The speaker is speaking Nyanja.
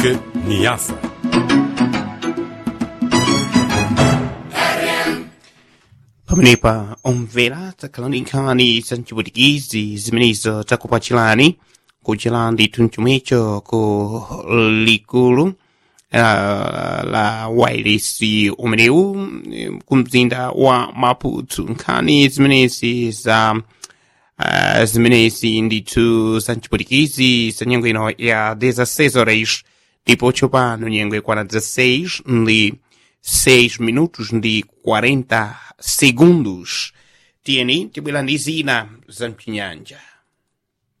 Moçambique, Niassa. pamenepa omvera takhalanikhani za mcipwitikizi zimenezo takupachirani kuchera ndithu mchomwecho ku likulu uh, la wireless umenewu eh, ku mzinda wa maputo nkhani zimenezi za uh, zimenezi ndithu za mcipwitikizi za nyengo ino ya 16 horas ndipo tsopano nyengo ikwana 16 ndi 6 minutos ndi 40 segundos tiyeni tibwera ndi zina za mchinyanja